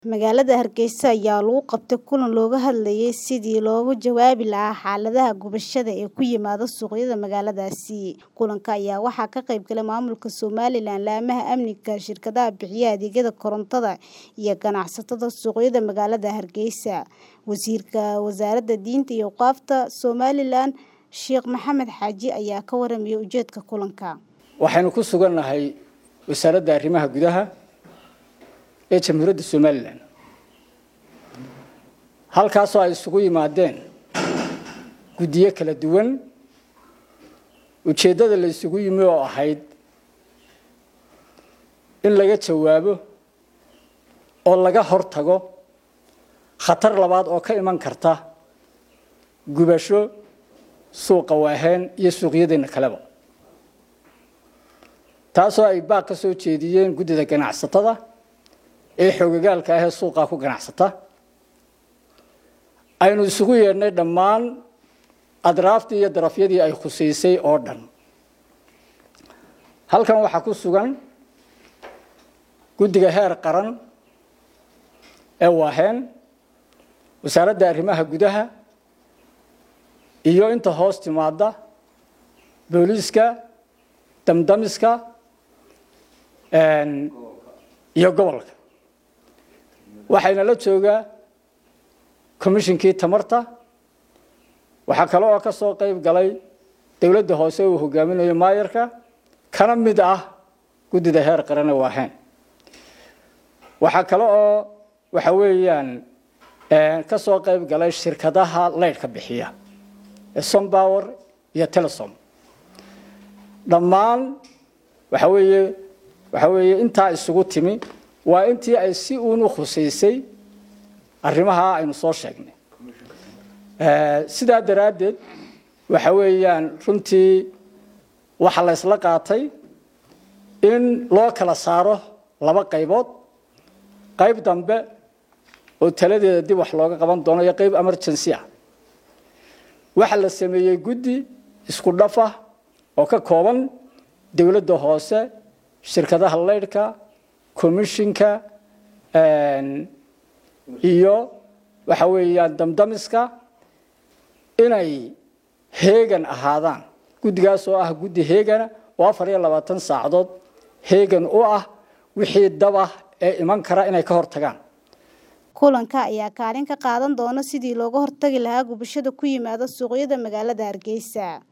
Magaalada Hargeysa ayaa lagu qabtay kulan looga hadlayay sidii looga jawaabi lahaa xaaladaha gubashada ee ku yimaada suuqyada magaaladaasi. Kulanka ayaa waxaa ka qayb galay maamulka Somaliland, laamaha amniga, shirkadaha bixiya adeegyada korontada, iyo ganacsatada suuqyada magaalada Hargeysa. Wasiirka Wasaaradda Diinta iyo Awqaafta Somaliland, Sheekh Maxamed Xaaji ayaa ka warramay ujeedka kulanka. waxaynu ku sugannahay wasaaradda arrimaha gudaha ee jamhuuriyadda somalilan halkaasoo ay isugu yimaadeen guddiyo kala duwan ujeeddada la isugu yimi oo ahayd in laga jawaabo oo laga hortago khatar labaad oo ka iman karta gubasho suuqa waaheen iyo suuqyadeenna kaleba taasoo ay baaq ka soo jeediyeen guddida ganacsatada ee xoogagaalka ah ee suuqaa ku ganacsata aynu isugu yeedhnay dhammaan adraaftii iyo darafyadii ay khusaysay oo dhan halkan waxaa ku sugan guddiga heer qaran ee waaheen wasaaradda arrimaha gudaha iyo inta hoos timaada booliiska damdamiska iyo gobolka waxayna la joogaa commishinkii tamarta waxaa kale oo ka soo qayb galay dowladda hoose uu hogaaminayo maayarka kana mid ah guddida heer qarane waaheen waxaa kale oo waxa weeyaan ka soo qayb galay shirkadaha leydhka bixiya ee sompower iyo telesom dhammaan waxa weeye waxa weeye intaa isugu timi waa intii ay si uun u khusaysay arrimaha aynu soo sheegnay sidaa daraaddeed waxa weeyaan runtii waxaa la ysla qaatay in loo kala saaro laba qaybood qayb dambe oo taladeeda dib wax looga qaban doono iyo qayb emergency ah waxaa la sameeyey guddi isku dhaf ah oo ka kooban dowladda hoose shirkadaha leydhka commishinka iyo waxa weeyaan damdamiska inay heegan ahaadaan guddigaas oo ah guddi heegana oo afar iyo labaatan saacadood heegan u ah wixii daba ee iman kara inay ka hortagaan kulanka ayaa kaalin ka qaadan doona sidii looga hortagi lahaa gubashada ku yimaada suuqyada magaalada Hargeysa